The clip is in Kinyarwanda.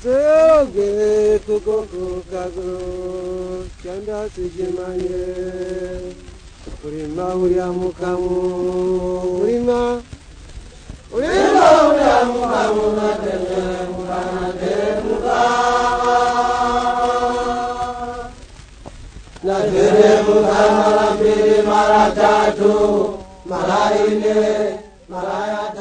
atsoge tugokokago cyangwa tujimanye urima uriya mukamo urima urima uriya mukamo natende mukanate muka natende muka mara mbiri mara tatu mara ine mara ya